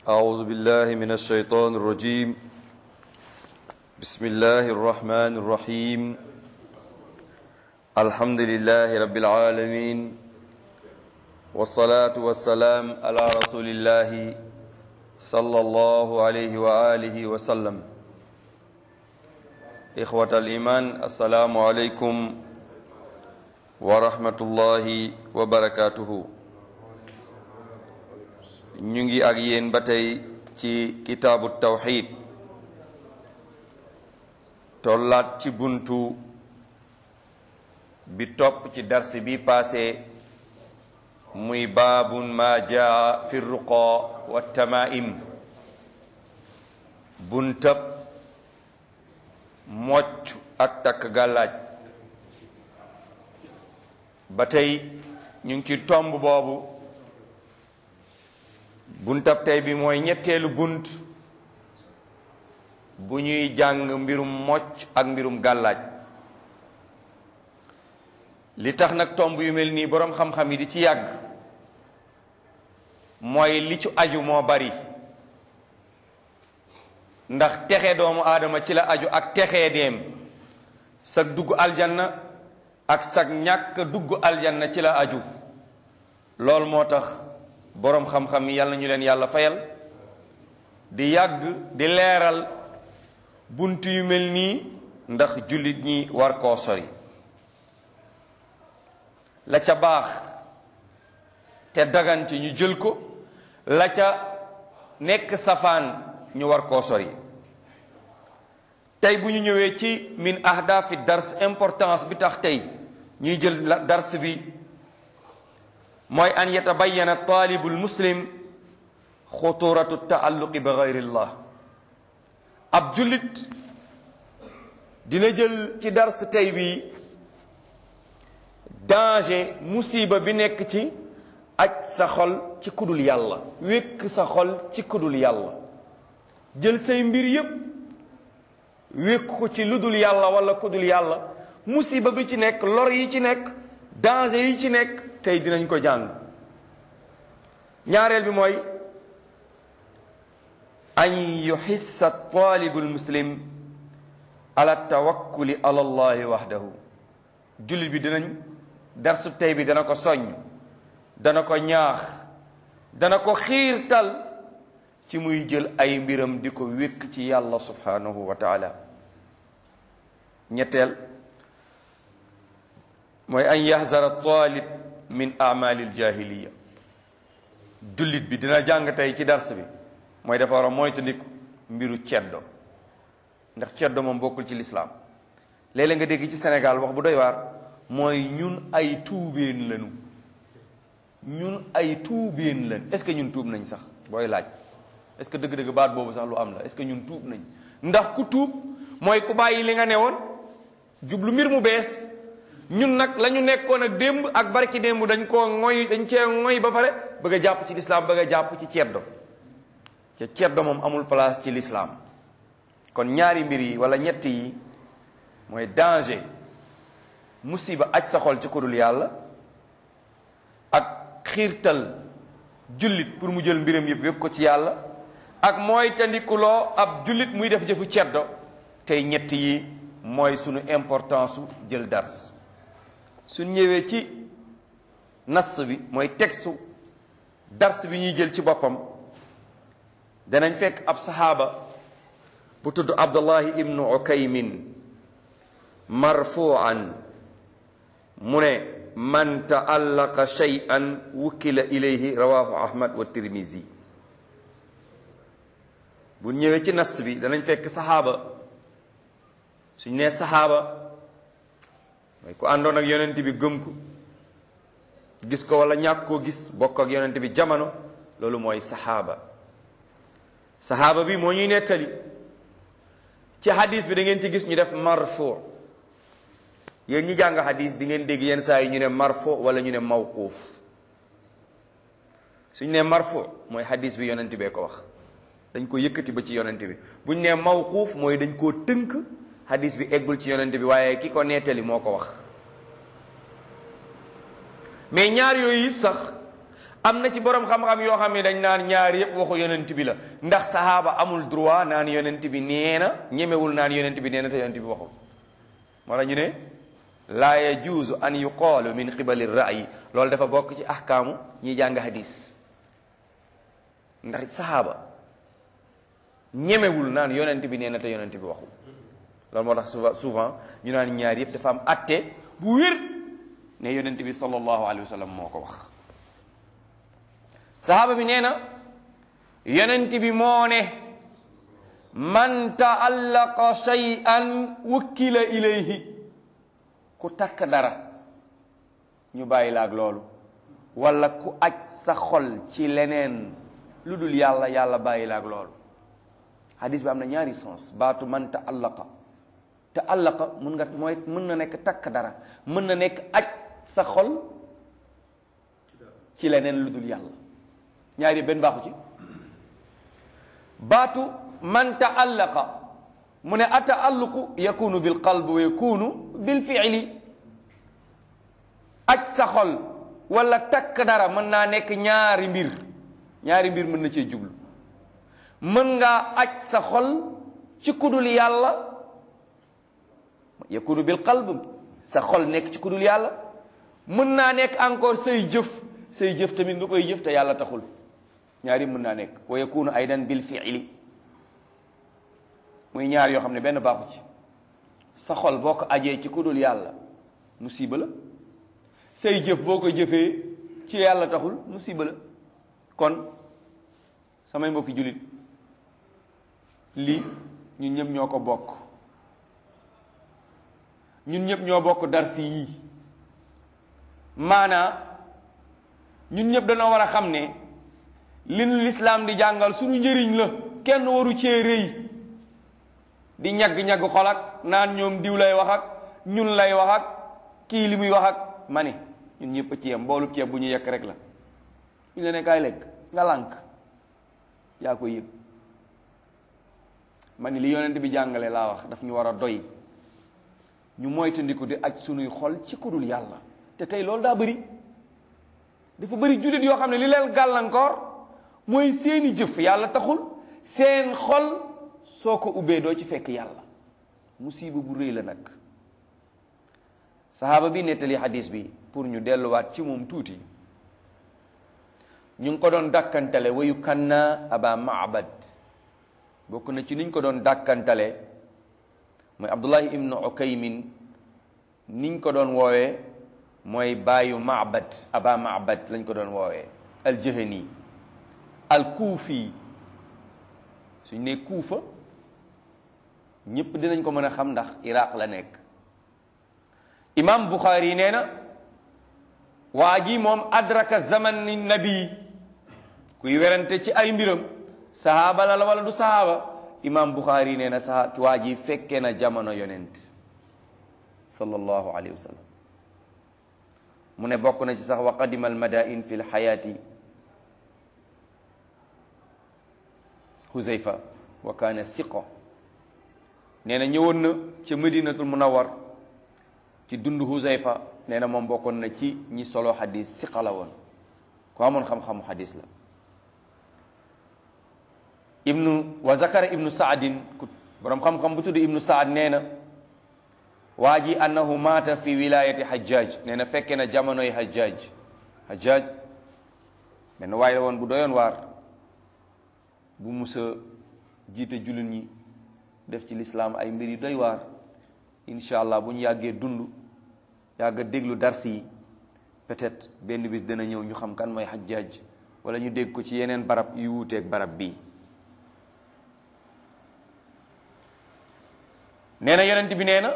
أعوذ بالله من الشيطان الرجيم بسم الله الرحمن الرحيم الحمد لله رب العالمين والصلاة والسلام على رسول الله صلى الله عليه وآله وسلم إخوة الإيمان السلام عليكم ورحمة الله وبركاته ñu ngi ak yéen ba tey ci kitaabu tawxid tollaat ci buntu bi topp ci darsi bi paase muy baabun ma jaa fi ruqa wa tamaim buntab mocc ak takk gàllaaj ba tey ñu ngi ci tomb boobu buntab tey bi mooy ñetteelu bunt bu ñuy jàng mbirum mocc ak mbirum gàllaaj li tax nag tomb yu mel nii boroom xam-xam yi di ci yàgg mooy li ci aju moo bari ndax texe doomu aadama ci la aju ak texee deem sag dugg aljanna ak sag ñàkk dugg aljanna ci la aju loolu moo tax boroom xam-xam yi yàlla ñu leen yàlla fayal di yàgg di leeral bunt yu mel nii ndax jullit ñi war koo sori la ca baax te dagante ñu jël ko la ca nekk safaan ñu war koo sori tey bu ñu ñëwee ci min ahdafi dars importance bi tax tey ñuy jël dars bi mooy an yatabayana taalibu lmuslim xuturatu taalluqi bi gayrillah ab jullit dina jël ci dars tey bi danger musiba bi nekk ci aj sa xol ci kudul yàlla wékk sa xol ci kudul yàlla jël say mbir yépp wékk ko ci ludul yàlla wala kudul yàlla musiba bi ci nekk lor yi ci nekk danger yi ci nekk tey dinañ ko jàng ñaareel bi mooy an yuxissa taalibu lmuslim ala tawakkuli ala allahi waxdahu jullit bi dinañ darsu tey bi dana ko soññ dana ko ñaax dana ko xiirtal ci muy jël ay mbiram di ko wékk ci yàlla subhanahu wa taala ñetteel mooy an yahzara taalib min amalil jahiliya jullit bi dina jàng tey ci dars bi mooy dafa war a moytandiku mbiru ceddo ndax ceddo moom bokkul ci lislaam léeg-léeg nga dégg ci Sénégal wax bu doy waar mooy ñun ay tuubeen lañu ñun ay tuubeen lañ est-ce que ñun tuub nañ sax booy laaj est-ce que dëgg-dëgg baat boobu sax lu am la est-ce que ñun tuub nañ ndax ku tuub mooy ku bàyyi li nga newoon jublu mbir mu bees ñun nag la ñu nekkoon ak démb ak barki démb dañ koo ngoy dañ cee ngoy ba pare bëgg a jàpp ci lislaam bëgg a jàpp ci ceddo ca ceddo moom amul place ci lislaam kon ñaari mbir yi wala ñett yi mooy danger musiba aj sa xol ci kudul yàlla ak xiirtal jullit pour mu jël mbiram yëpp wékk ko ci yàlla ak mooy tandikuloo ab jullit muy def jëfu ceddo tey ñett yi mooy sunu importance su jël dars suñ ñëwee ci nas bi mooy texte dars bi ñuy jël ci boppam danañ fekk ab saxaaba bu tudd abdullahi ibnu ukaymin marfuan mu ne man taallaqa shay'an wukkila ilayhi rawahu ahmad wa tirmizi bu ñëwee ci nas bi danañ fekk saxaaba suñ nee saxaaba mooy ku àndoon ak yonent bi gëm ko gis ko wala ñàkk koo gis bokk ak yonent bi jamono loolu mooy saxaaba saxaaba bi moo ñuy nettali ci hadis bi da ngeen ci gis ñu def marfu yéen ñi jàng hadis di ngeen dégg yenn saa yi ñu ne marfu wala ñu ne mawquuf suñ ne marfu mooy hadis bi yonent bee ko wax dañ ko yëkkati ba ci yonent bi buñ ne mawquuf mooy dañ koo tënk hadis bi eggul ci yonent bi waaye ki ko nettali moo ko wax mais ñaar yooyu sax am na ci borom xam-xam yoo xam ne dañ naan ñaar yëpp waxu yonent bi la ndax sahaaba amul droit naan yonent bi nee na ñemewul naan yonent bi nee na te yonent bi waxul moo tax ñu ne laa yajuuzu an yuqaalu min qibali ra'yi loolu dafa bokk ci ahkaamu ñiy jàng hadis ndax sahaaba ñemewul naan yonent bi nee na te yonent bi waxul loolu moo tax souvent souvent ñu naan ñaar yëpp dafa am atte bu wér ne yonent bi sallallahu alayhi wa sallam moo ko wax sahaaba bi nee na yonent bi moo ne man taallaqa shay'an wukkila ilayhi ku takk dara ñu bàyyi la ak loolu wala ku aj sa xol ci leneen lu dul yàlla yàlla bàyyi la ak loolu hadis bi am na ñaari sens baatu man taallaqa taallaqa mun nga mooy mën na nekk takk dara mën na nekk aj sa xol ci leneen lu dul yàlla ñaari benn baaxu ci baatu man taallaqa mu ne ataalluqu yakunu bil qalb wa yakunu bil fiili aj sa xol wala takk dara mën naa nekk ñaari mbir ñaari mbir mën na cee jublu mën ngaa aj sa xol ci kudul yàlla yakunu bil qalb sa xol nekk ci kudul yàlla mën naa nekk encore say jëf say jëf tamit nga koy jëf te yàlla taxul ñaari mën naa nekk wa yakunu aydan bil fiili muy ñaar yoo xam ne benn baaxu ci sa xol boo ko ajee ci kudul yàlla musiba la say jëf boo ko jëfee ci yàlla taxul musiba la kon samay mbokki jullit lii ñun ñëpp ñoo ko bokk ñun ñëpp ñoo bokk darsi yii maanaa ñun ñëpp dañoo war a xam ne li nu lislaam di jàngal suñu njëriñ la kenn waru cee rëy di ñagg-ñagg xol ak naan ñoom diw lay wax ak ñun lay wax ak kii li muy wax ak ma ne ñun ñëpp a ci yem mboolu ceeb bu ñu yekk rek la ñu la ne kaay lekk nga lànk yaa ko yëg ma ni li yonent bi jàngale laa wax daf ñu war a doy ñu moytandiku di aj sunuy xol ci kudul yàlla te tey loolu daa bëri dafa bëri jullit yoo xam ne li leen gàllankoor mooy seeni jëf yàlla taxul seen xol soo ko ubbee doo ci fekk yàlla musiba bu rëy la nag sahaaba bi nettali hadis bi pour ñu delluwaat ci moom tuuti ñu ngi ko doon dàkkantale wayu kanna aba maabad bokk na ci niñ ko doon dàkkantale mooy abdullahi ibnu ukaymin niñ ko doon woowee mooy baayu maabad aba maabad lañ ko doon woowee aljahani alkuufi suñ ne kuufa ñépp dinañ ko mën a xam ndax iraq la nekk imam buxaari nee na waa ji moom adraka zaman ni nabi kuy werante ci ay mbiram sahaaba la la wala du sahaaba imam buxaari nee na saha waa ji fekke na jamono yonent sallallahu alayhi wa sallam mu ne bokk na ci sax wa qadima almadain fi lxayaati huzayfa wa kaana siqo nee na ñëwoon na ca madinatul munawar ci dund huzayfa nee na moom bokkoon na ci ñi solo xadis siqa la woon ku amoon xam-xamu xadis la ibnu wa zakara ibnu saadin ku borom xam-xam bu tudd ibnu saad nee na waa ji annahu maata fi wilayati hajjaj nee na fekke na jamonoy hajjaj hajjaj benn waay la woon bu doyoon waar bu musa jiite jullit ñi def ci lislaam ay mbir yu doy waar incha allah bu ñu yàggee dund yàgg a déglu darsi yi peut-être benn bis dana ñëw ñu xam kan mooy hajjaj wala ñu dégg ko ci yeneen barab yu wuuteeg barab bii nee na yonent bi nee na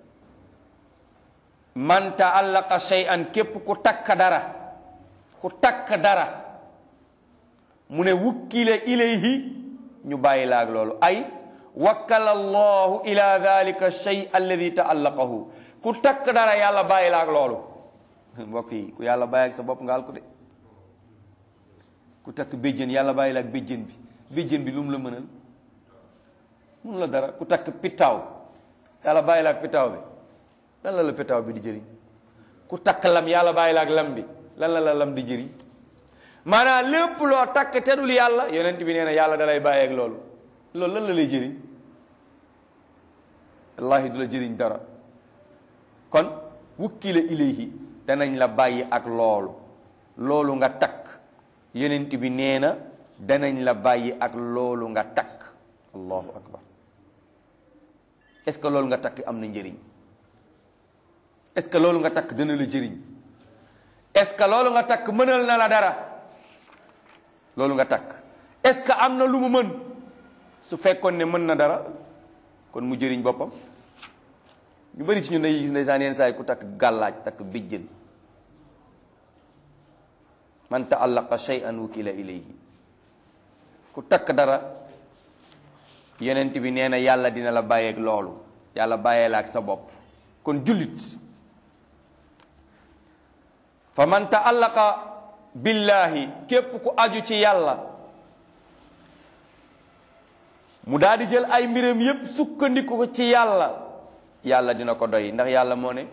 man taallaqa shay'an képp ku takk dara ku takk dara mu ne wukkile ilayhi ñu bàyyi laag loolu ay wakkala allahu ila dalika shay alladi taallaqahu ku takk dara yàlla bàyyi laag loolu mbokk yi ku yàlla bàyyi ak sa bopp nga al ko de ku takk béjjën yàlla bàyyi laag béjjën bi béjjën bi lu mu la mënal mun la dara ku takk pittaaw yàlla bàyyi laag pittaaw bi lan la la pittaaw bi di jëriñ ku takk lam yàlla bàyyi laag lam bi lan la la lam di jëriñ maanaam lépp loo takk te dul yàlla yonent bi nee na yàlla dalay bàyyeeg loolu loolu lan la lay jëriñ wallahi du la jëriñ dara kon wukkila ilayhi danañ la bàyyi ak loolu loolu nga takk yonent bi nee na danañ la bàyyi ak loolu nga takk allahu akbar est-ce que loolu nga takk am na njëriñ est-ce que loolu nga takk dana la jëriñ est-ce que loolu nga takk mënal na la dara loolu nga takk est-ce que am na lu mu mën su fekkoon ne mën na dara kon mu jëriñ boppam ñu bari ci ñun day gis ndeysaan yenn saa yi ku takk gàllaaj takk bijjën man taallaqa shay'an wukila ilayhi ku takk dara yonent bi nee na yàlla dina la bàyyeeg loolu yàlla bàyyee la ak sa bopp kon jullit fa man taallaqa billahi képp ku aju ci yàlla mu daal di jël ay mbiram yépp sukkandiku ko ci yàlla yàlla dina ko doy ndax yàlla moo ne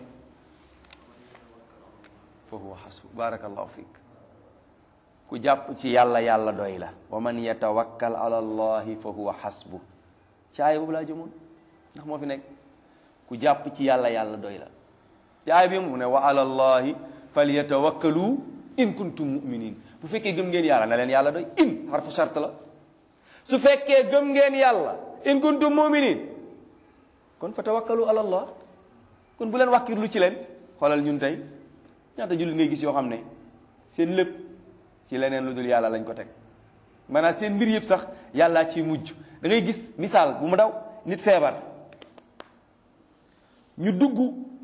fa huwa hasbu barakallahu fiik ku jàpp ci yàlla yàlla doy la wa man yatawakkal ala allahi fa huwa hasbu ci aaya boobu laa jëmoon ndax moo fi nekk ku jàpp ci yàlla yàlla doy la ci aaya bi mu ne wa ala allahi falyatawakkalu in kuntum muminin bu fekkee gëm ngeen yàlla na leen yàlla doy in harfu shart la su fekkee gëm ngeen yàlla in kuntum muminin kon fa tawakkalu ala allah kon bu leen wàkkirlu ci leen xoolal ñun tey ñaata jullit ngay gis yoo xam ne seen lépp ci leneen lu dul yàlla lañ ko teg maanaam seen mbir yëpp sax yàllaa ciy mujj da ngay gis misaal bu mu daw nit feebar ñu dugg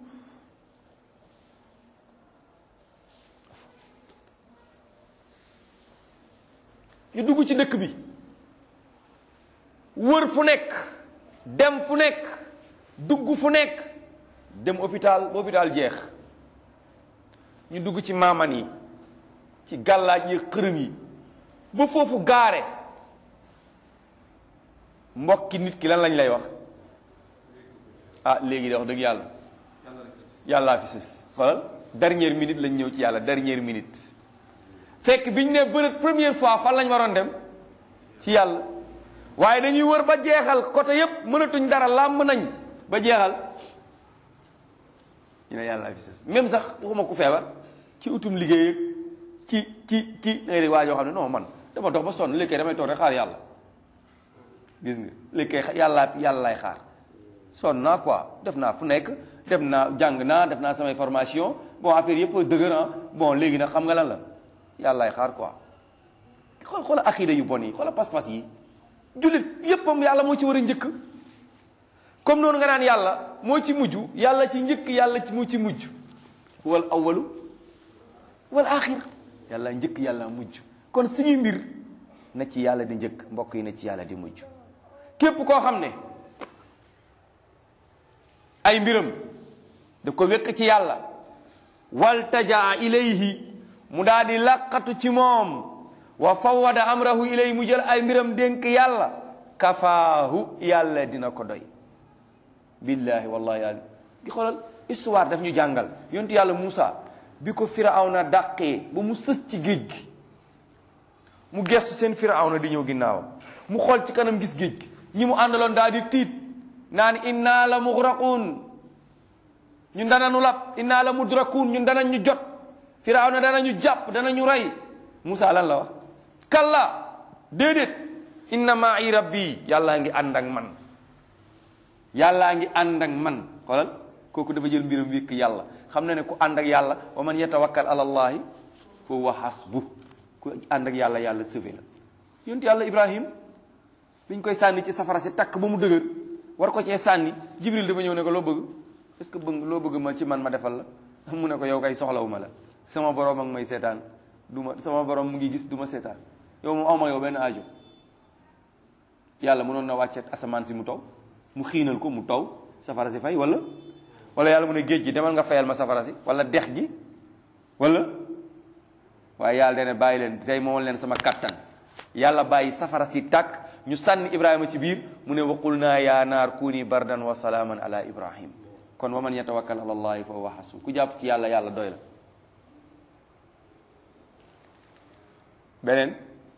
ñu dugg ci dëkk bi wër fu nekk dem fu nekk dugg fu nekk dem hôpital ba hôpital jeex ñu dugg ci maaman yi ci gàllaaj yi xërëm yi ba foofu gaare mbokki nit ki lan lañ lay wax ah léegi de wax dëgg yàlla yàllaa fi sës xoolal dernière minute lañ ñëw ci yàlla dernière minute fekk bi ñu ne bërët première fois fan lañ waroon dem ci yàlla waaye dañuy wër ba jeexal côté yépp mënatuñ dara làmb nañ ba jeexal ñu ne yàllaa fi sës même sax waxuma ku feebar ci utum liggéey ak ci ci ci da ngay dégg waa joo xam ne non man dama dox ba sonn léegi damay toog rek xaar yàlla gis nga léegi yàllaa yàlla lay xaar sonn naa quoi def naa fu nekk def naa jàng naa def naa samay formation bon affaire yëpp dëgër ah bon léegi nag xam nga lan la yàlla lay xaar quoi xool xoola akida yu bon yi xoola pas-pas yi jullit yéppam yàlla moo ci war a njëkk comme noonu nga naan yàlla moo ci mujj yàlla ci njëkk yàlla ci moo ci mujj wal awalu wal axir yàlla njëkk yàlla mujj kon suñuy mbir na ci yàlla di njëkk mbokk yi na ci yàlla di mujj képp koo xam ne ay mbiram da ko wekk ci yàlla wal tajaa ilayhi mu daal di laqatu ci moom wa fawwada amrahu ilayhi mu jël ay mbiram dénk yàlla kafaahu yàlla dina ko doy billahi wallahi yàlla gi xoolal histoire daf ñu jàngal yontu yàlla Muusa bi ko firawna dàqee ba mu sës ci géej gi mu gestu seen firawna di ñëw ginnaawam mu xool ci kanam gis géej gi ñi mu àndaloon daal di tiit naan inna la mugraqun ñun danañu lab inna la mudrakun ñun danañ ñu jot firawna danañu jàpp danañu rey Muusa lan la wax kalla déedéet inna ma'i rabbi yàllaa ngi ànd ak man yàllaa ngi ànd ak man xoolal kooku dafa jël mbiram wékk yàlla xam na ne ku ànd ak yàlla wa man yatawakkal ala allahi fa huwa hasbu ku ànd ak yàlla yàlla sauvé la yonent yàlla ibrahim biñ koy sànni ci safara si takk ba mu dëgër war ko cee sànni jibril dafa ñëw ne ko loo bëgg est ce que bëgg loo bëgg ma ci man ma defal la mu ne ko yow kay soxlawuma la sama borom ak may seetaan du ma sama borom mu ngi gis du ma seetaan yow moom awma yow benn aajo yàlla mënoon na wàcce asamaan si mu taw mu xiinal ko mu taw safara si fay wala wala yàlla mu ne géej gi demal nga fayal ma safara si wala dex gi wala waaye yàlla dene bàyyi leen tey moomal leen sama kattan yàlla bàyyi safara si tàkk ñu sànni ibrahima ci biir mu ne waqul naa yaa naar kuni bardan wa salaaman ala ibrahim kon wa man yatawakkal ala allahi fa huwa hasbu ku jàpp ci yàlla yàlla doy la beneen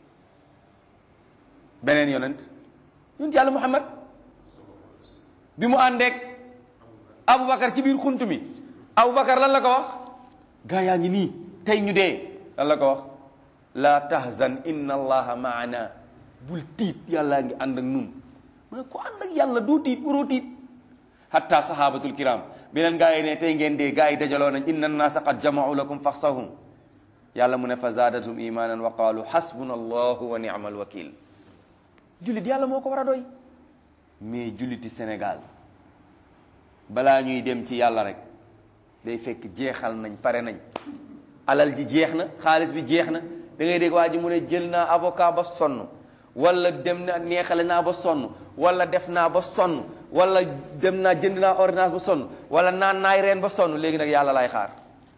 beneen yonent yonent yàlla muhammad bi mu àndeek aboubacar ci biir xunt mi aboubacar lan la ko wax gaa yaa ngi nii tey ñu dee lan la ko wax la tahzan inna allaha maana bul tiit yàllaa ngi ànd ak nun mu ne ko ànd ak yàlla doo tiit waroo tiit hatta sahabatul kiram beneen gaa yi ne tey ngeen dee gaa yi dajaloo nañ inna annaasa qad jamau lakum faxsahum yàlla mu ne fa zaadatum imanan wa qaalu xasbuna allahu wa ni'mal wakil jullit yàlla moo ko war a doy mais julliti Sénégal balaa ñuy dem ci yàlla rek day fekk jeexal nañ pare nañ alal ji jeex na xaalis bi jeex na da ngay dégg waa ji mu ne jël naa avocat ba sonn wala dem na neexale naa ba sonn wala def naa ba sonn wala dem naa jënd naa ordonnance ba sonn wala naan naay reen ba sonn léegi nag yàlla lay xaar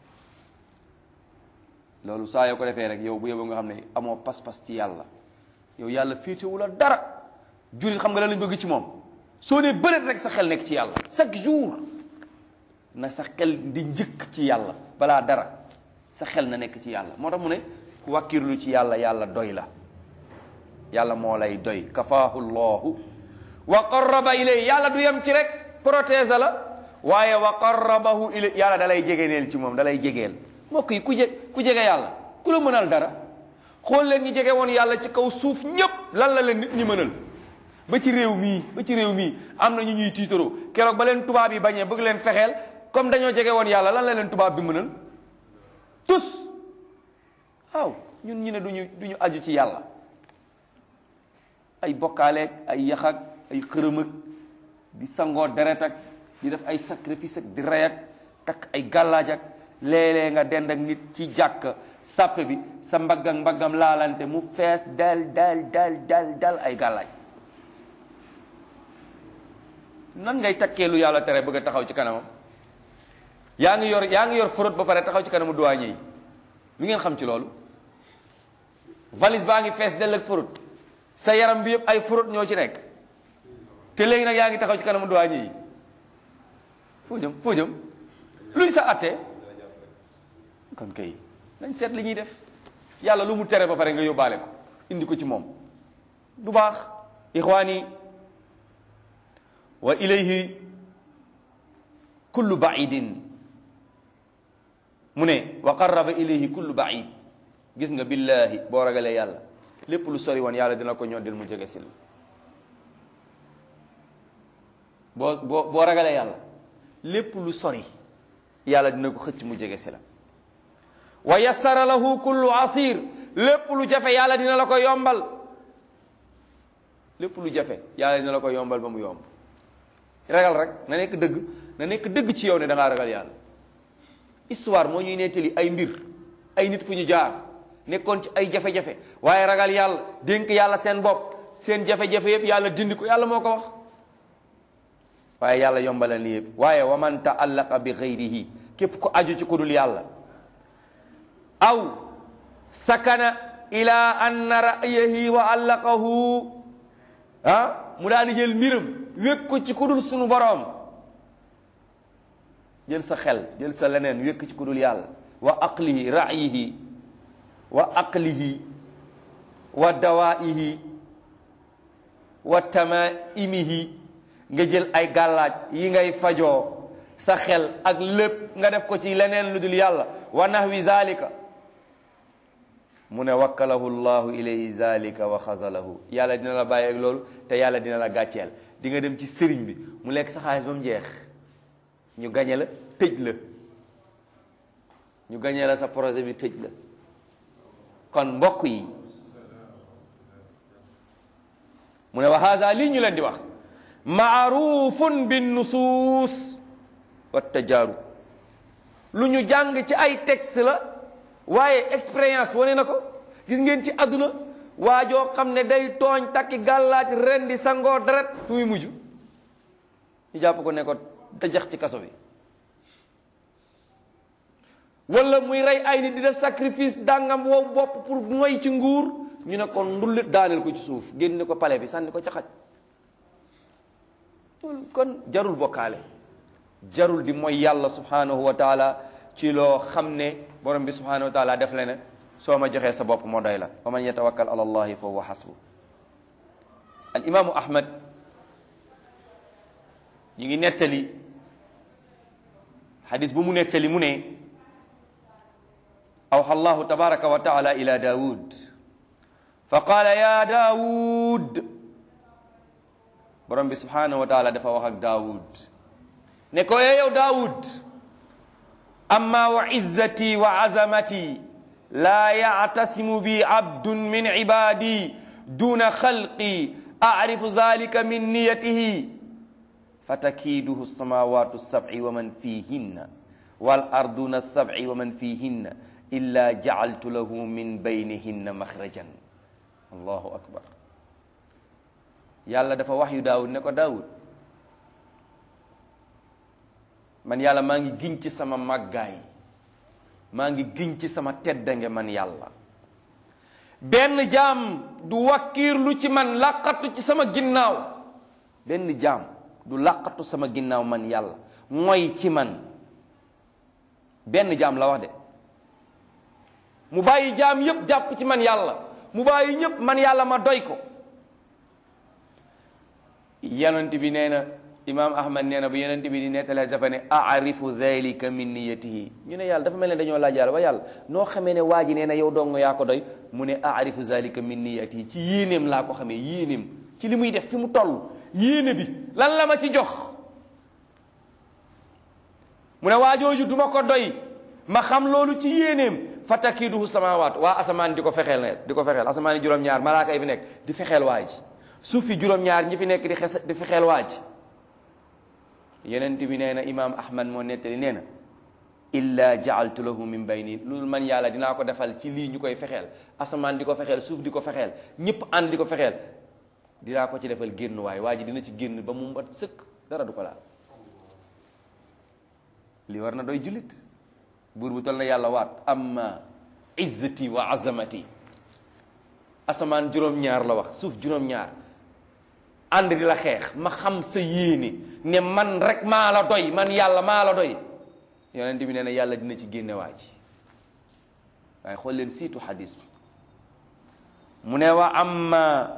loolu saa yoo ko defee rek yow bu yóbbu nga xam ne amoo pas-pas ci yàlla yow yàlla féetewu la dara jullit xam nga lan lañ bëgg ci moom soo nee bëreet rek sa xel nekk ci yàlla chaque jour na sa xel di njëkk ci yàlla balaa dara sa xel na nekk ci yàlla moo tax mu ne ku wàkkirlu ci yàlla yàlla doy la yàlla moo lay doy kafaahu llahu wa qarraba ilay yàlla du yem ci rek protéger la waaye wa qarrabahu ilay yàlla da lay jegeeneel ci moom da lay jegeel mbokk yi ku je ku jege yàlla ku la mënal dara xool leen ñi jege woon yàlla ci kaw suuf ñépp lan la leen nit ñi mënal ba ci réew mii ba ci réew mii am na ñu ñuy tiitaroo keroog ba leen tubaab yi bañee bëgg leen fexeel comme dañoo jege woon yàlla lan la leen tubaab bi mënal tus waaw ñun ñu ne duñu duñu aju ci yàlla ay bokkaaleeg ay yaxak ay xërëm ak di sangoo deret ak di def ay sacrifice ak di rey ak takk ay gàllaaj ak léeg-léeg nga dend ak nit ci jàkk sàppe bi sa mbagg ak mbaggam laalante mu fees dal dal dal dal dal ay gàllaaj nan ngay takkee lu yàlla tere bëgg a taxaw ci kanamam yaa ngi yor yaa ngi yor fraude ba pare taxaw ci kanamu douanier yi lu ngeen xam ci loolu valise baa ngi fees dell ak fraude sa yaram bi yëpp ay fraude ñoo ci nekk te léegi nag yaa ngi taxaw ci kanamu douanier yi foo jëm foo jëm luy sa attee kon kay nañ seet li ñuy def yàlla lu mu tere ba pare nga yóbbaale ko indi ko ci moom du baax ixwaani wa ilayhi kullu baidin mu ne wa qarraba ilayhi kullu baid gis nga billahi boo ragalee yàlla lépp lu sori woon yàlla dina ko ñoddil mu jege si la boo boo boo ragalee yàlla lépp lu sori yàlla dina ko xëcc mu jege si la wa yassara lahu kullu asir lépp lu jafe yàlla dina la ko yombal lépp lu jafe yàlla dina la ko yombal ba mu yomb ragal rek na nekk dëgg na nekk dëgg ci yow ne da ngaa ragal yàlla histoire moo ñuy nettali ay mbir ay nit fu ñu jaar nekkoon ci ay jafe-jafe waaye ragal yàlla dénk yàlla seen bopp seen jafe-jafe yëpp yàlla dindi ko yàlla moo ko wax waaye yàlla yombalal li yëpp waaye wa man taallaqa bi gayrihi képp ko aju ci ku dul yàlla aw sakana ila anna ra'yahi wa allaqahu ah mu daal di jël mbiram wékk ko ci ku dul sunu boroom jël sa xel jël sa leneen wékk ci ku dul yàlla wa aqlihi ra'yihi wa aqlihi wa dawaihi wa tamaimihi nga jël ay gàllaaj yi ngay fajoo sa xel ak lépp nga def ko ci leneen lu dul yàlla wa nahwi zalika mu ne wakkalahu llahu ilayhi zalika wa xazalahu yàlla dina la bàyyi ak loolu te yàlla dina la gàcceel di nga dem ci sëriñ bi mu lekk sa xaalis ba mu jeex ñu gañe la tëj la ñu gañe la sa projet bi tëj la kon mbokk yi mu ne wa haza lii ñu leen di wax maarufun bin nusuus wa tajaaru lu ñu jàng ci ay texte la waaye expérience wane na ko gis ngeen ci àdduna waajoo xam ne day tooñ takki gàllaaj ren di sangoo deret fu muy mujj ñu jàpp ko ne ko dajax ci kaso bi wala muy rey ay nit di def sacrifice dàngam wow bopp pour moy ci nguur ñu ne ko ndullit daaneel ko ci suuf génne ko pale bi sànni ko ca xaj kon jarul bokkaale jarul di mooy yàlla subhanahu wa taala ci loo xam ne borom bi subhanahu wa taala def le ne soo ma joxee sa bopp moo doy la wa man yatawakkal ala allahi fa huwa xasbu al imaamu ahmad ñu ngi nettali xadis bu mu nettali mu ne awxa allahu tabaraka wa taala ila daawud fa qaala ya daawud borom bi subhanahu wa taala dafa wax ak daawud ne ko ee yow daawud amma wa izzati wa azamati laa yactasimu bi abdun min cibaadi duna xalqi acrifu zalika min niyatihi fatakiiduhu alsamawatu alsabci wa man fihinna wal arduna alsabci wa man fihinna illa jacaltu lahu min baynihinna maxrajan allahu akbar yàlla dafa wax yu daawud ne ko daawud man yàlla maa ngi giñ ci sama màggaay maa ngi giñ ci sama teddange man yàlla benn jaam du wakkiirlu ci man làqatu ci sama ginnaaw benn jaam du làqatu sama ginnaaw man yàlla mooy ci man benn jaam la wax de mu bàyyi jaam yépp jàpp ci man yàlla mu bàyyi ñépp man yàlla ma doy ko yonent bi nee na imaam ahmad nee na bu yonent bi di nettalee dafa ne aarifu dhalika min niyatihi ñu ne yàlla dafa mel ne dañoo laaj yàlla wa yàlla noo xamee ne waa ji nee na yow dong yaa ko doy mu ne aarifu dhalika min niyatihi ci yéeneem laa ko xamee yéeneem ci li muy def fi mu toll yéene bi lan la ma ci jox mu ne waa jooju duma ko doy ma xam loolu ci yéeneem fatakiduhu samawaat waa asamaan di ko fexeel ne di ko fexeel asamaan yi juróom-ñaar malaaka yi fi nekk di fexeel waa ji suuf fi juróom-ñaar ñi fi nekk di xes di fexeel waa ji yenent bi nee na imaam ahmad moo nettali nee na illa jaaltu lahu min bayni loolu man yàlla dinaa ko defal ci lii ñu koy fexeel asamaan di ko fexeel suuf di ko fexeel ñëpp ànd di ko fexeel dinaa ko ci defal génn waay waa ji dina ci génn ba mu mat sëkk dara du ko laal li war na doy jullit buur bu tol na yàlla waat amma izzati wa azamati asamaan juróom-ñaar la wax suuf juróom-ñaar ànd di la xeex ma xam sa yéene ne man rek maa la doy man yàlla maa la doy yonent bi nee na yàlla dina ci génne waa ji waaye xool leen siitu xadis bi mu ne wa amma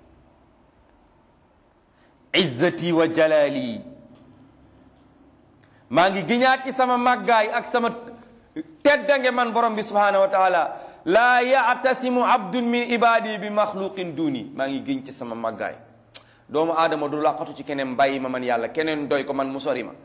izzati wa jalali maa ngi giñaat ci sama màggaay ak sama teddange man borom bi subhanahu wa taala laa ya'tasimu abdun min ibadi bi maxluqin duni maa ngi giñ ci sama màggaay doomu aadama du làqatu ci keneen bàyyi ma man yàlla keneen doy ko man mu sori ma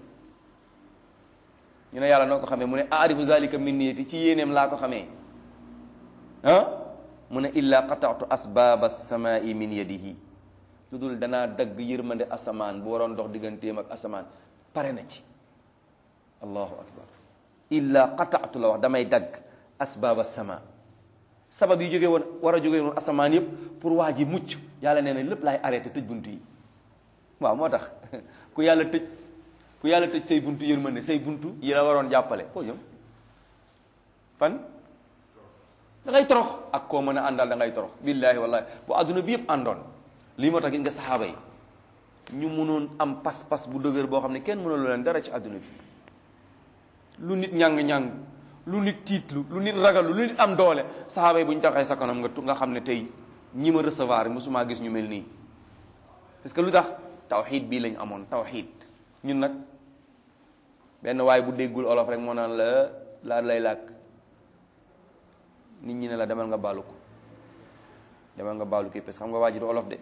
ñu ne yàlla noo ko xamee mu ne aarifu zalika min niyati ci yéeneem laa ko xamee ah mu ne illa qataatu asbaaba samai min yadihi lu dul danaa dagg yërmande asamaan bu waroon dox digganteem ak asamaan pare na ci allahu akbar illa qataatu la wax damay dagg asbaaba sama sabab yi jógee woon war a jógee woon asamaan yëpp pour waa ji mucc yàlla nee na lépp laay arrêté tëj buntu yi waaw moo tax ku yàlla tëj ku yàlla tëj say buntu yërmande say buntu yi la waroon jàppale foo jëm fan da ngay torox ak koo mën a àndal da ngay torox billaahi wallahi bu adduna bi yëpp àndoon lii moo tax gis nga saxaaba yi ñu mënoon am pas-pas bu dëgër boo xam ne kenn mënul leen dara ci adduna bi lu nit ñàng-ñàng lu nit tiitlu lu nit ragalu lu nit am doole saxaaba yi bu ñu taxee sa kanam nga tu nga xam ne tey ñi ma recevoir mosuma gis ñu mel nii parce que lu tax tawxiid bii lañ amoon tawxiid ñun nag benn waay bu déggul olof rek moo naan la laa lay làkk nit ñi ne la demal nga baalu ko demal nga baalu ko parce que xam nga waa ji du olof de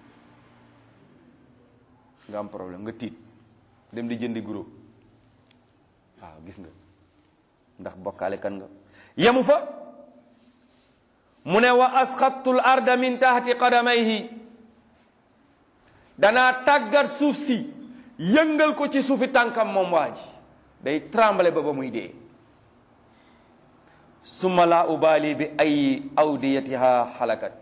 nga am problème nga tiit dem di jëndi guro waaw gis nga ndax bokkaale kan nga yemu fa mu ne wa asxattul arda min tahti qadamayhi danaa tàggat suuf si yëngal ko ci suufi tànkam moom waa ji day tremble ba ba muy dee summa la ubali bi ay awdiyatiha xalakat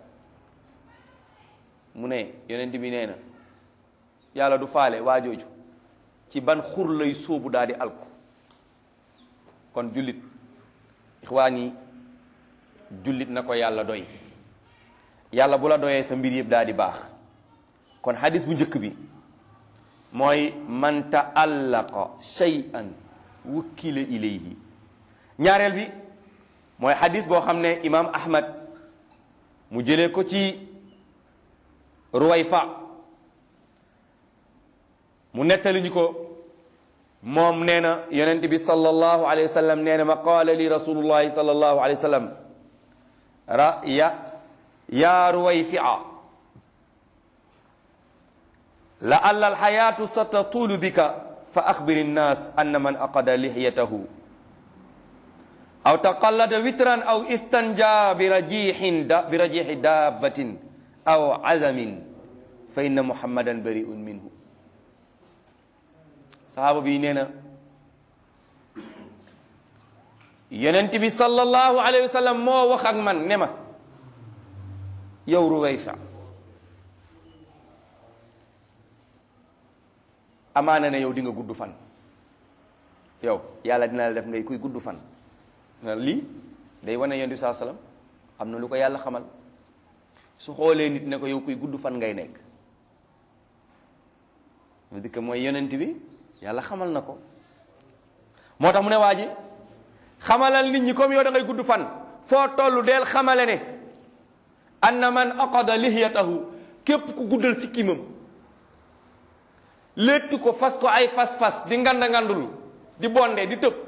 mu ne yonent bi nee na yàlla du faale waa jooju ci ban xur lay sóobu daal di alku kon jullit ixwaan yi jullit na ko yàlla doy yàlla bu la doyee sa mbir yëpp daal di baax kon hadis bu njëkk bi mooy man taallaqa shay'an wukkila ilayhi ñaareel bi mooy xadis boo xam ne imaam ahmad mu jëlee ko ci ruwayfa mu nettali ñu ko moom nee na yonent bi sallallahu alayhi wa sallam nee na ma qaala li rasulullahi sallallahu alayhi wa sallam ra ya yaa ruwayfi'a la alla alxayaatu satatulu bika fa axbiri nnaas anna man aqada lixyatahu aw taqallada witran aw istanja bi rajixin da bi rajixi dabbatin aw azamin fa inna muhammadan bariun minhu sahaaba bi nee na yonent bi sallallahu alayhi wa sallam moo wax ak man ne ma yow Ruwayfa amaana ne yow di nga gudd fan yow yàlla dina la def ngay kuy gudd fan lii day wane yonent bi saa sallam am na lu ko yàlla xamal su xoolee nit ne ko yow kuy gudd fan ngay nekk mu dikk mooy yonent bi yàlla xamal na ko moo tax mu ne waa ji xamalal nit ñi comme yow da ngay gudd fan foo tollu deel xamale ne anna man aqada lihiyatahu képp ku guddal sikkimam létt ko fas ko ay fas-fas di nganda ngandulu di bonde di tëb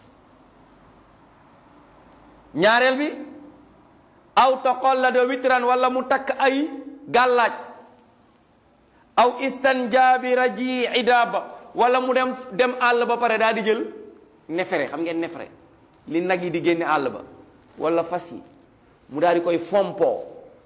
ñaareel bi aw taqallada witran wala mu takk ay gàllaaj aw istanjaabi raji idaba wala mu dem dem àll ba pare daal di jël nefere xam ngeen nefere li nag yi di génne àll ba wala fas yi mu daal di koy fompoo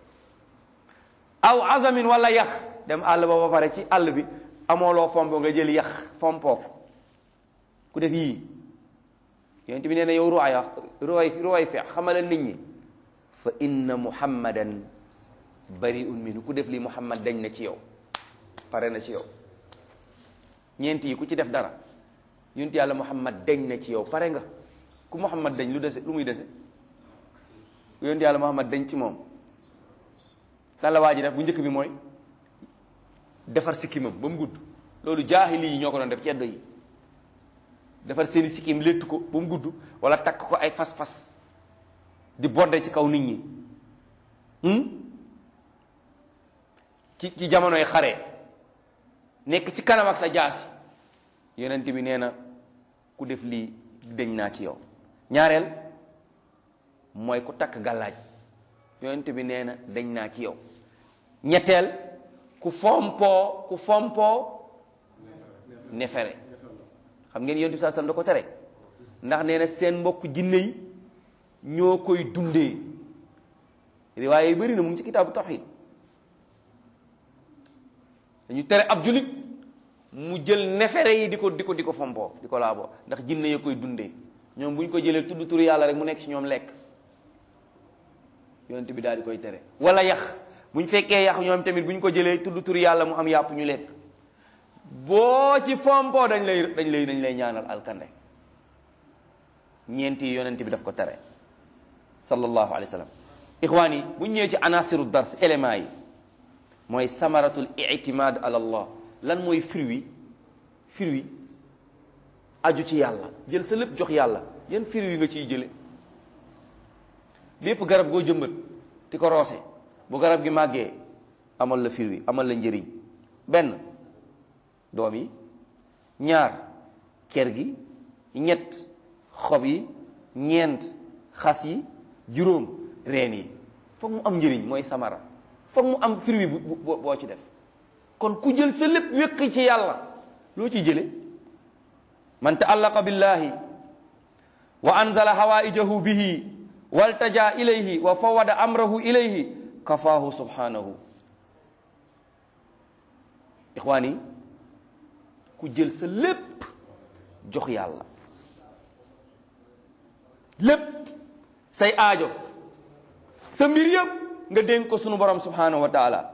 aw azamin wala yax dem àll ba ba pare ci àll bi amoo loo fompoo nga jël yax fompoo ku def yii yonent bi nee na yow ruwaay ruwaay ruwaay fe xamalal nit ñi fa inna muhammadan bariun minhu ku def lii muhammad dañ na ci yow pare na ci yow ñeent yi ku ci def dara yonent yàlla muhammad dañ na ci yow pare nga ku muhammad dañ lu dese lu muy dese ku yonent yàlla muhammad dañ ci moom lan la waa ji def bu njëkk bi mooy defar sikkimam ba mu gudd loolu jaahili yi ñoo ko doon def ceddo yi defar seeni sikkim létt ko ba mu gudd wala takk ko ay fas-fas di bodde ci kaw nit ñi ci ci jamonoy xare nekk ci kanam ak sa jaasi yonent bi nee na ku def lii deñ naa ci yow ñaareel mooy ku takk gàllaaj yonent bi nee na deñ naa ci yow ñetteel ku fompoo ku fompoo nefere xam ngeen yonent bi saa sallam da ko tere ndax nee na seen mbokk jinne yi ñoo koy dundee riwaaye yi bëri na mu ngi ci kitaabu tawhid dañu tere ab julit mu jël nefere yi di ko di ko di ko fompoo di ko laaboo ndax jinne ya koy dundee ñoom bu ñu ko jëlee tudd turu yàlla rek mu nekk ci ñoom lekk yonent bi daal di koy tere wala yax bu ñu fekkee yax ñoom tamit bu ñu ko jëlee tudd turu yàlla mu am yàpp ñu lekk boo ci fompoo dañ lay dañ lay dañ lay ñaanal alkande ñeenti yonent bi daf ko tere sallallahu alayhi wa sallam ixwaan yi bu ñu ñëwee ci anasiru dars éléments yi mooy samaratul itimad ala allah lan mooy fruit fruit aju ci yàlla jël sa lépp jox yàlla yan fruit yi nga ciy jële lépp garab goo jëmbat ti ko roose bu garab gi màggee amal la fruit amal la njëriñ benn doom yi ñaar ker gi ñett xob yi ñeent xas yi juróom reen yi foog mu am njëriñ mooy samara foog mu am fruit bu boo ci def kon ku jël sa lépp wékk ci yàlla loo ciy jële man taallaqa billahi wa anzala hawaijahu bihi waltaja ilayhi wa fawada amrahu ilayhi kafaahu subhanahu ixwaan yi ku jël sa lépp jox yàlla lépp say aajo sa mbir yëpp nga dénk ko sunu borom subhanahu wa taala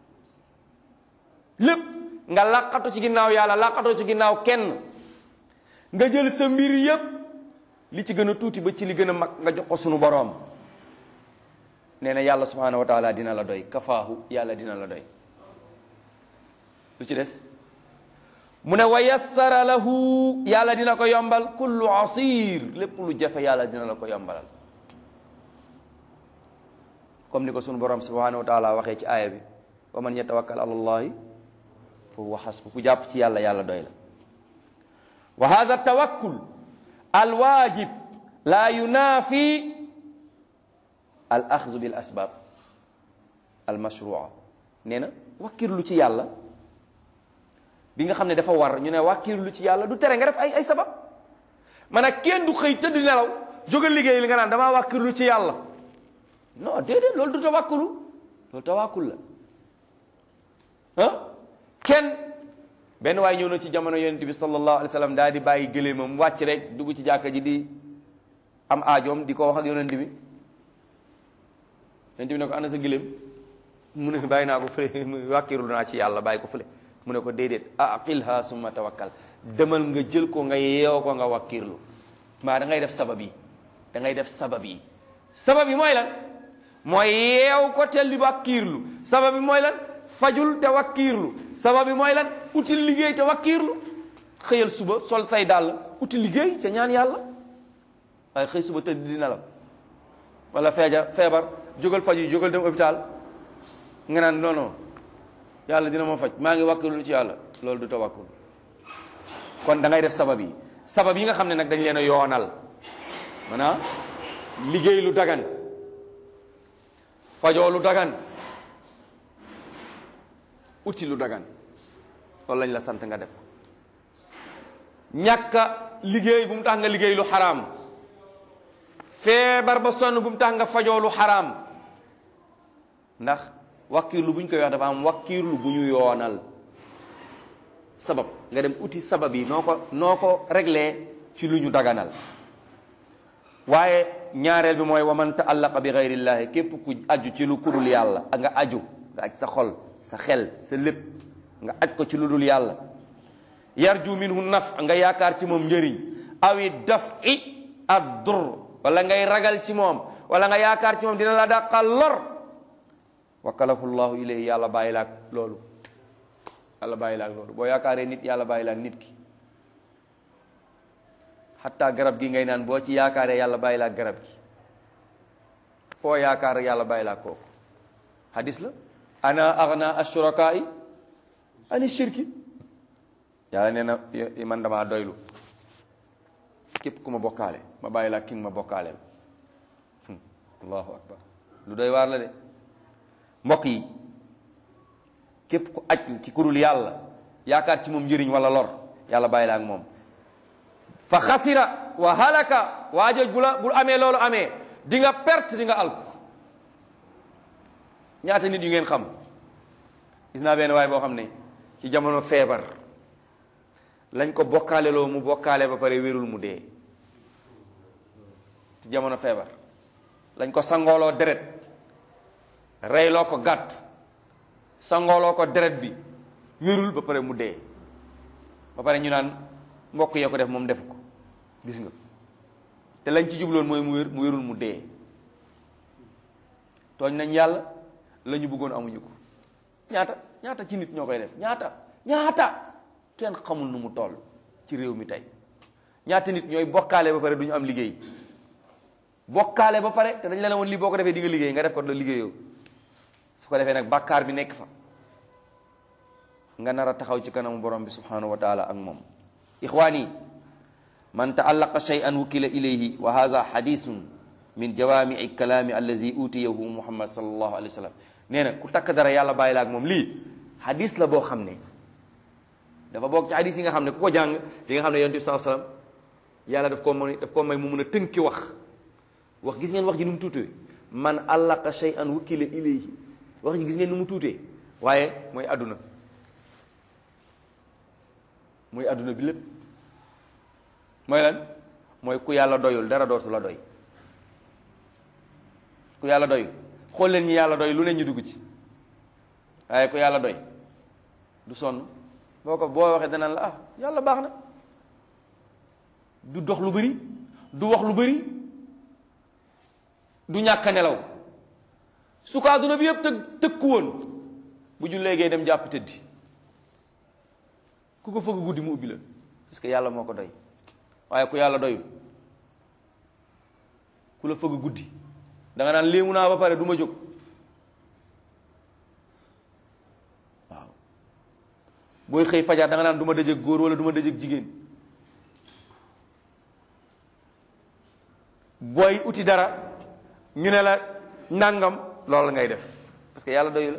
lépp nga làqatu ci ginnaaw yàlla làqatu ci ginnaaw kenn nga jël sa mbir yëpp li ci gën a tuuti ba ci li gën a mag nga jox ko sunu borom nee na yàlla subhanahu wa taala dina la doy kafaahu yàlla dina la doy lu ci des mu ne wa yassara lahu yàlla dina ko yombal kullu asir lépp lu jafe yàlla dina la ko yombalal comme ni ko sunu borom subhanahu wa taala waxee ci aaya bi wa man yatawakkal ala allahi fa huwa hasbu ku jàpp ci yàlla yàlla doy la wa hadha tawakkul al wajib la yunafi al axzu bil asbab al mashrua nee na wakkirlu ci yàlla bi nga xam ne dafa war ñu ne wakkirlu ci yàlla du tere nga def ay ay sabab man a kenn du xëy tëdd nelaw jógal liggéey li nga naan damaa wakkirlu ci yàlla non déedéet loolu du tawakkulu loolu tawakkul la ah kenn benn waay ñëw na ci jamono yonent bi sallallahu alayhi wa sallam daal di bàyyi gëléemam wàcc rek dugg ci jàkka ji di am aajoom di ko wax ak yonent bi yonent bi ne ko ana sa gëléem mu ne bàyyi naa ko fële wàkkirlu naa ci yàlla bàyyi ko fële mu ne ko déedéet aqilha summa tawakkal demal nga jël ko nga yeew ko nga wakkirlu maa da ngay def sabab yi da ngay def sabab yi sabab yi mooy lan mooy yeew ko te li wakkiirlu sabab bi mooy lan fajul te wakkiirlu sabab bi mooy lan uti liggéey te wakkiirlu xëyal suba sol say dàll uti liggéey te ñaan yàlla waaye xëy suba tëdd di nelaw wala feeja feebar jógal faju yi jógal dem hôpital nga naan non non yàlla dina ma faj maa ngi wakkiirlu ci yàlla loolu du tawakkul kon da ngay def sabab yi sabab yi nga xam ne nag dañ leen a yoonal maanaam liggéey lu dagan fajoo lu dagan uti lu dagan loolu lañ la sant nga def ko ñàkka liggéey bu mu tax nga liggéey lu xaraam feebar ba sonn bu mu tax nga fajoo lu xaraam ndax wakkiirlu bu ñu koy wax dafa am wakkiirlu bu ñu yoonal sabab nga dem uti sabab yi noo ko noo ko réglé ci lu ñu daganal waaye ñaareel bi mooy wa man taallaqa bi gayrillahi képp ku aju ci lu kudul yàlla ak nga aju nga aj sa xol sa xel sa lépp nga aj ko ci lu dul yàlla yarju minhu naf nga yaakaar ci moom njëriñ awi daf i ad dur wala ngay ragal ci moom wala nga yaakaar ci moom dina la dàqal lor wakalahu llahu ilayhi yàlla bàyyi laak loolu yàlla bàyyi laak loolu boo yaakaaree nit yàlla bàyyi laak nit ki xatta garab gi ngay naan boo ci yaakaaree yàlla bàyyi laak garab gi foo yaakaar yàlla bàyyi laak kooku hadis la ana agna ashurakaai ani shirki yàlla nee na man damaa doylu képp ku ma bokkaale ma bàyyi laak ki nga ma bokkaaleel allahu akbar lu doy waar la de mbokk yi képp ku aj ci kurul yàlla yaakaar ci moom njëriñ wala lor yàlla bàyyi la ak moom fa xasira wa halaka waa jooj bu la bu amee loolu amee di nga perte di nga alku ñaata nit yu ngeen xam gis naa benn waay boo xam ne ci jamono feebar lañ ko bokkaale loo mu bokkaale ba pare wérul mu dee ci jamono feebar lañ ko sangooloo deret reyloo ko gàtt sangooloo ko deret bi wérul ba pare mu dee ba pare ñu naan mbokk yee ko def moom def ko gis nga te lañ ci jubloon mooy mu wér mu wérul mu dee tooñ nañ yàlla la ñu bëggoon amuñu ko ñaata ñaata ci nit ñoo koy def ñaata ñaata kenn xamul nu mu toll ci réew mi tey ñaata nit ñooy bokkaale ba pare du ñu am liggéey bokkaale ba pare te dañ la ne woon lii boo ko defee di nga liggéey nga def ko la liggéeyoo su ko defee nag bàkkaar bi nekk fa nga nar a taxaw ci kanamu borom bi subhanahu wa taala ak moom ixwaani man taallaqa shay'an wukila ilayhi wa hadha hadithun min jawami'i kalaami allazi utiyahu muhammad sallallahu alayhi wa sallam nee na ku takk dara yàlla bàyyi la ak moom lii hadis la boo xam ne dafa bokk ci hadis yi nga xam ne ku ko jàng di nga xam ne yonent bi sallallahu alayhi wa sallam yàlla daf koo may daf koo may mu mun a tënki wax wax gis ngeen wax ji nu mu tuutee man allaqa shay'an wukila ilayhi wax ji gis ngeen nu mu tuutee waaye mooy àdduna mooy àdduna bi lépp mooy lan mooy ku yàlla doyul dara dootu la doy ku yàlla doyul xool leen ñi yàlla doy lu ne ñu dugg ci waaye ku yàlla doy du sonn boo ko boo waxee danaan la ah yàlla baax na du dox lu bari du wax lu bari du ñàkk a nelaw su ko àdduna bi yëpp tëg tëkku woon bu ñu léegee dem jàpp tëddi ku ko fëgg guddi mu ubbi la parce que yàlla moo ko doy waaye ku yàlla doyul ku la fëgg guddi da nga naan léemu naa ba pare du ma jóg booy xëy fajar da nga naan du ma dëjëg góor wala du ma dëjëg jigéen booy uti dara ñu ne la nangam loolu ngay def parce que yàlla doyu la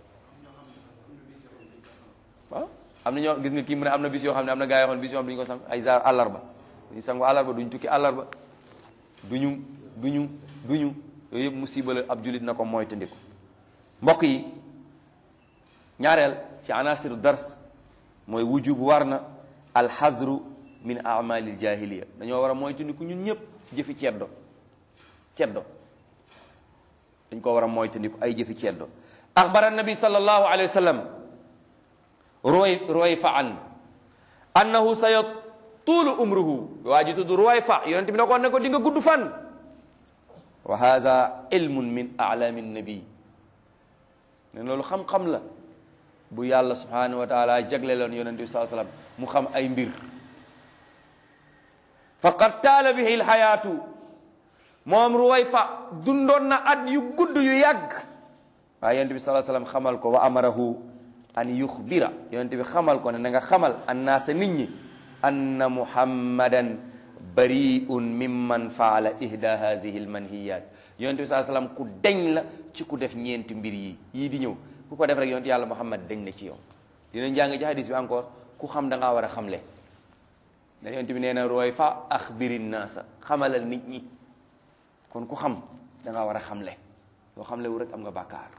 waaw am na ñoo gis nga kii mu ne am na bis yoo xam ne am na gaa yoo xam ne bis yoo xam ne duñu ko sang ay zaar àllarba duñu sangu àllarba duñu tukki àllarba duñu duñu duñu yooyu yëpp musiba la ab julit na ko mooy tëndiku mbokk yi ñaareel ci anasiru dars mooy wujub war na alxazru min amalil jahiliya dañoo war a mooy tëndiku ñun ñëpp jëfi ceddo ceddo dañ ko war a mooy tëndiku ay jëfi ceddo axbara nabi sallallahu alayhi wa sallam ruway ruwayfa an annahu sa yatuulu umruhu waa ji tudd ruwayfa yonente bi ne ko ne ko di nga gudd fan wa hada ilmun min alami nabi ne loolu xam-xam la bu yàlla subhanahu wa taala jagle loon yonente bi saa sallam mu xam ay mbir faqad taala bihi lxayaatu moom ruwayfa dundoon na at yu gudd yu yàgg waaye yonente bi saa sallam xamal ko wa amarahu an yuxbira yonente bi xamal ko ne na nga xamal annaasa nit ñi anna muhammadan bariun mimman faala ihda hadihi lmanhiyat yonente bi saa sallam ku deñ la ci ku def ñeenti mbir yi yii di ñëw ku ko def rek yonente yàlla muhammad deñ na ci yow dinañ jàng ci hadis bi encore ku xam da ngaa war a xamle da yonente bi nee na rooy fa axbiri naasa xamalal nit ñi kon ku xam da ngaa war a xamle yoo xamle wu rek am nga bàkkaar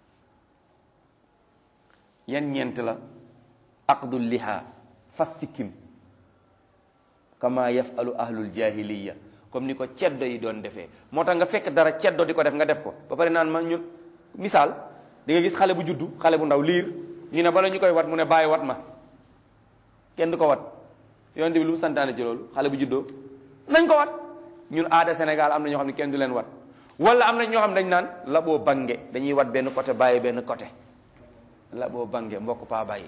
yan ñeent la aqdu liha fas sikkim kama yafalu ahlul jahiliya comme ni ko ceddo yi doon defee moo tax nga fekk dara ceddo di ko def nga def ko ba pare naan ma ñun misaal di nga gis xale bu juddu xale bu ndaw liir ñu ne bala ñu koy wat mu ne bàyyi wat ma kenn du ko wat yonent bi lu mu santaane ci loolu xale bu juddoo nañ ko wat ñun aada Sénégal am na ñoo xam ne kenn du leen wat wala am na ñoo xam ne dañ naan la boo bange dañuy wat benn côté bàyyi benn côté la boo bange mbokk paa bàyyi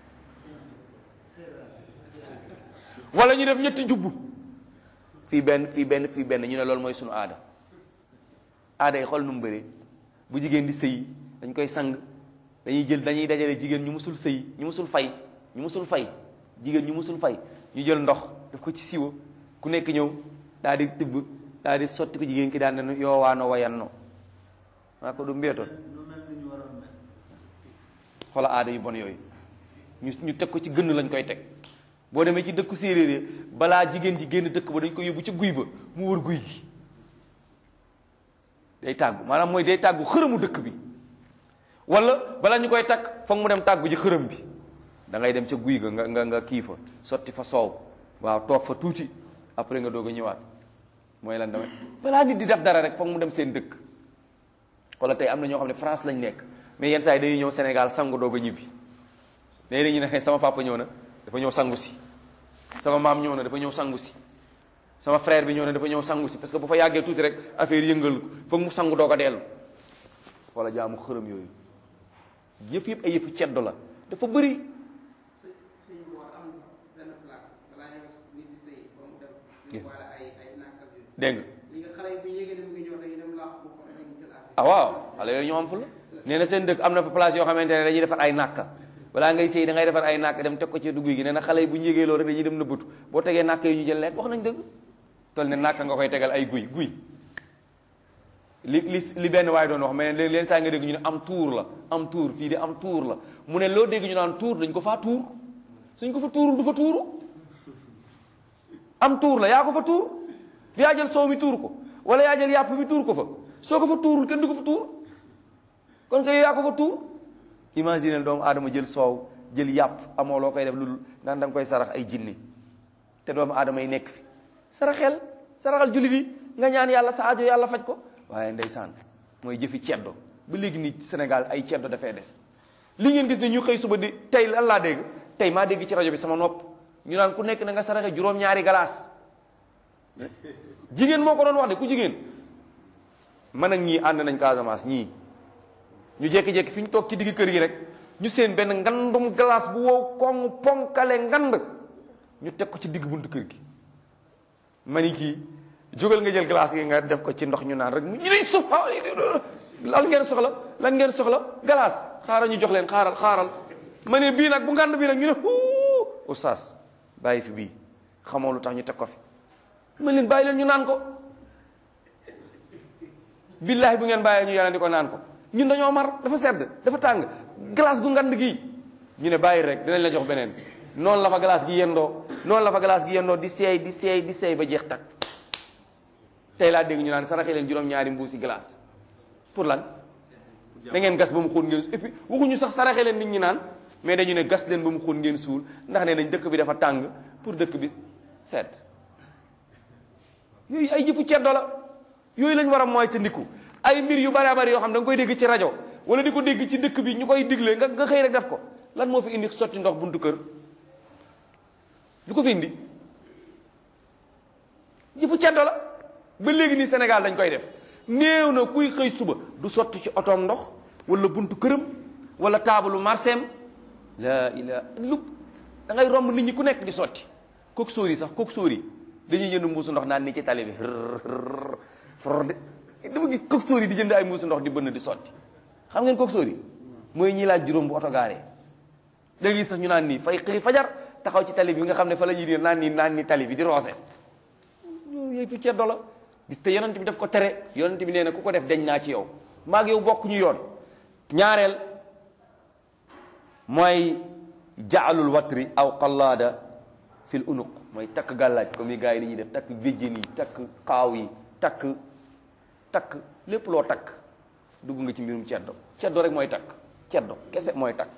wala ñu def ñetti jubbu fii benn fii benn fii benn ñu ne loolu mooy sunu aada aada yi xool nu mu bëree bu jigéen di sëy dañ koy sang dañuy jël dañuy dajale jigéen ñu musul sëy ñu musul fay ñu musul fay jigéen ñu musul fay ñu jël ndox def ko ci siwo ku nekk ñëw daal di tibb daal di sotti ko jigéen ki daan ne yoowaano wayanno maa ko du mbeetoon xoola aada yu bon yooyu ñu ñu teg ko ci gënn lañ koy teg boo demee ci dëkku séeréer yi balaa jigéen ji génn dëkk ba dañ ko yóbbu ci guy ba mu wër guy gi day tàggu maanaam mooy day tàggu xërëmu dëkk bi wala balaa ñu koy takk foog mu dem tàggu ji xërëm bi da ngay dem ca guy ga nga nga nga kii fa sotti fa soow waaw toog fa tuuti après nga doog a ñëwaat mooy lan damay balaa nit di def dara rek foog mu dem seen dëkk wala tey am na ñoo xam ne France lañ nekk mais yenn saa yi dañuy ñëw Sénégal sangu doog a ñibbi léegi dañuy ne sama papa ñëw na dafa ñëw sangu si sama maam ñëw na dafa ñëw sangu si sama frère bi ñëw na dafa ñëw sangu si parce que bu fa yàggee tuuti rek affaire yëngal ko foog mu sangu doog a dellu wala jaamu xërëm yooyu yëf yëpp ay yëfu ceddo la dafa bëri dégg nga ah waaw xale yooyu ñoo am fu la nee na seen dëkk am na fa place yoo xamante ne dañuy defar ay nàkka balaa ngay sëy da ngay defar ay nàkk dem teg ko ci dugg gi nee na xale yi bu ñu yégee loolu rek dañuy dem nëbbatu boo tegee nàkk yi ñu jël lekk wax nañ dëgg tol ne nàkk nga koy tegal ay guy guy li li li benn waaye doon wax mais leen saa nga dégg ñu ne am tuur la am tuur fii de am tuur la mu ne loo dégg ñu naan tuur dañ ko faa tuur suñ ko fa tuurul du fa tuuru am tuur la yaa ko fa tuur yaa jël soow mi tuur ko wala yaa jël yàpp mi tuur ko fa soo ko fa tuurul kenn du ko fa tuur kon kay yaa ko fa tuur imagine doomu aadama jël soow jël yàpp amoo loo koy def lu naan da nga koy sarax ay jinni te doomu aadama yi nekk fi saraxel saraxal jullit yi nga ñaan yàlla sa aajo yàlla faj ko waaye ndeysaan mooy jëfi ceddo ba léegi nii Sénégal ay ceddo dafay des li ngeen gis ne ñu xëy suba di tey lan laa dégg tey maa dégg ci rajo bi sama nopp ñu naan ku nekk na nga saraxe juróom-ñaari galaas jigéen moo ko doon wax de ku jigéen man ak ñii ànd nañ Casamance ñii ñu jékki-jékki fi ñu toog ci digg kër gi rek ñu seen benn ngandum glace bu wow koŋ ponkale ngand ñu teg ko ci digg buntu kër gi mani kii jógal nga jël glace gi nga def ko ci ndox ñu naan rek ñu ne suuf lan ngeen soxla lan ngeen soxla glace xaaral ñu jox leen xaaral xaaral ma ne bii nag bu ngand bii nag ñu ne huu oustaz bàyyi fi bii xamoo lu tax ñu teg ko fi ma leen bàyyi leen ñu naan ko billahi bu ngeen bàyyee ñu yàlla di ko naan ko ñun dañoo mar dafa sedd dafa tàng glace gu ngand gii ñu ne bàyyi rek dinañ la jox beneen noonu la fa glace gi yendoo noonu la fa glace gi yendoo di seey di seey di seey ba jeex tak tey laa dégg ñu naan saraxe leen juróom-ñaari mbuusi glace pour lan da ngeen gas ba mu xóot ngeen et puis waxuñu sax saraxe leen nit ñi naan mais dañu ne gas leen ba mu xóot ngeen suul ndax ne nañ dëkk bi dafa tàng pour dëkk bi sedd yooyu ay jëfu ceddo la yooyu lañ war a mooy te ndiku ay mbir yu bari bari yoo xam da nga koy dégg ci rajo wala di ko dégg ci dëkk bi ñu koy digle nga nga xëy rek def ko lan moo fi indi sotti ndox buntu kër lu ko fi indi jëfu ceddo la ba léegi nii Sénégal dañ koy def néew na kuy xëy suba du sotti ci otoom ndox wala buntu këram wala taabalu marseem la ila lu da ngay romb nit ñi ku nekk di sotti kook sóor yi sax kook sóor yi dañuy jënd mbuusu ndox naan ni ci tali bi for de dama gis kook sóor yi di jënd ay mbuusu ndox di bënn di sotti xam ngeen kook sóor yi mooy ñi laaj juróom bu oto gaaree da ngay gis sax ñu naan nii fay xëy fajar taxaw ci tali bi nga xam ne fa la ñuy di naan nii naan ni tali bi di roose loolu yëpp ceddo la gis te yonent bi daf ko tere yonent bi nee na ku ko def deñ naa ci yow maag yow bokk ñu yoon ñaareel mooy jaalul watri aw qallaada fil unuq mooy takk gàllaaj comme yi gars yi ni ñuy def takk béjjén yi takk xaaw yi takk takk lépp loo takk dugg nga ci mbirum ceddo ceddo rek mooy takk ceddo kese mooy takk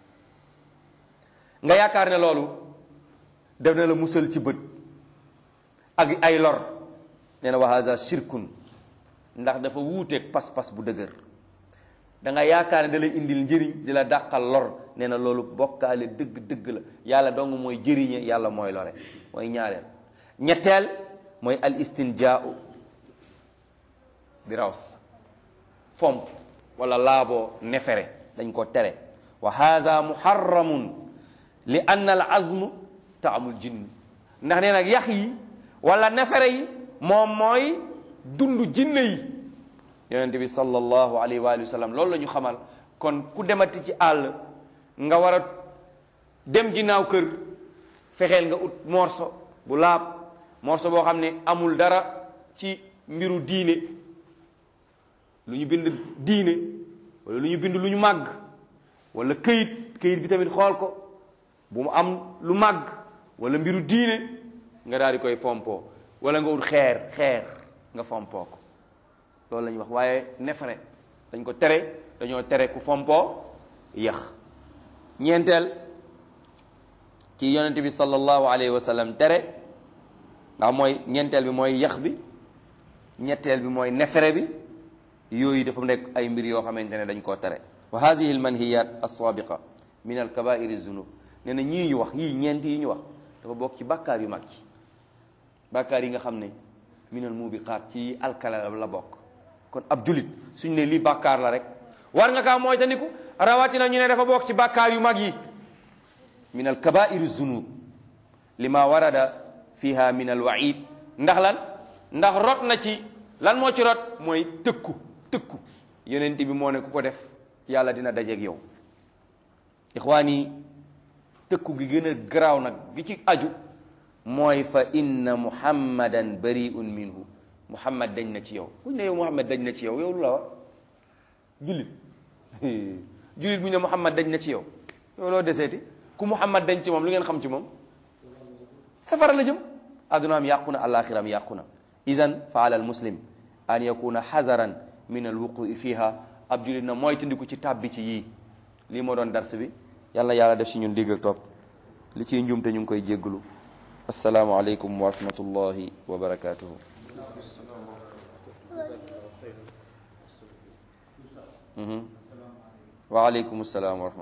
nga yaakaar ne loolu def na la musal ci bët ak ay lor nee na wa haza shirkun ndax dafa wuuteeg pas-pas bu dëgër da nga yaakaar ne da lay indil njëriñ di la dàqal lor nee na loolu bokkaale dëgg-dëgg la yàlla dong mooy jëriñe yàlla mooy lore mooy ñaareel ñetteel mooy al istinjaau di raws fomp wala laaboo nefere dañ ko tere wa haza muharramun li anna al azm taamul jinn ndax nee nag yax yi wala nefere yi moom mooy dund jinne yi yonent bi sallallahu alayhi wa sallam loolu la ñu xamal kon ku demati ci àll nga war a dem ginnaaw kër fexeel nga ut morso bu laab morso boo xam ne amul dara ci mbiru diine lu ñu bind diine wala lu ñu bind lu ñu màgg wala këyit këyit bi tamit xool ko bu mu am lu màgg wala mbiru diine nga daal di koy fompoo wala nga ut xeer xeer nga fompoo ko loolu la ñuy wax waaye nefere dañ ko tere dañoo tere ku fompoo yax ñeenteel ci yonente bi sallallahu alayhi wa sallam tere ndax mooy ñeenteel bi mooy yax bi ñetteel bi mooy nefere bi yooyu dafa nekk ay mbir yoo xamante ne dañ koo tere wa hadihi al manhiyat alsabiqa min al kabairi zunub nee na ñii ñu wax yii ñeent yi ñu wax dafa bokk ci bàkkaar yu mag yi bàkkaar yi nga xam ne minal mubiqaat ci alkala la bokk kon ab julit suñ ne lii bàkkaar la rek war nga kaa mooy tandiku rawatina ñu ne dafa bokk ci bàkkaar yu mag yi min al kabairi zunub lima warada fiha min al waid ndax lan ndax rot na ci lan moo ci rot mooy tëkku tëkku yonent bi moo ne ku ko def yàlla dina dajeeg yow ixwaan yi tëkku gi gën a garaaw nag gi ci aju mooy fa inna muhammadan bariun minhu muhammad dañ na ci yow buñ ne yow muhammad dañ na ci yow yow lu la wax jullit jullit bu ñu ne muhammad dañ na ci yow yow loo deseeti ku muhammad dañ ci moom lu ngeen xam ci moom safara la jëm addunaam yàqu na alaxiram yàqu na idan fa ala al muslim an yakuna xazaran min al wuqui fiha ab jullit na mooy tandiku ci tàbbi ci yii lii moo doon dars bi yàlla yàlla def si ñun dégg ak topp li ciy njuumte ñu ngi koy jégglu assalaamu aleykum wa rahmatullahi wa barakatuhu wa aleykum salaam wa rahmatullah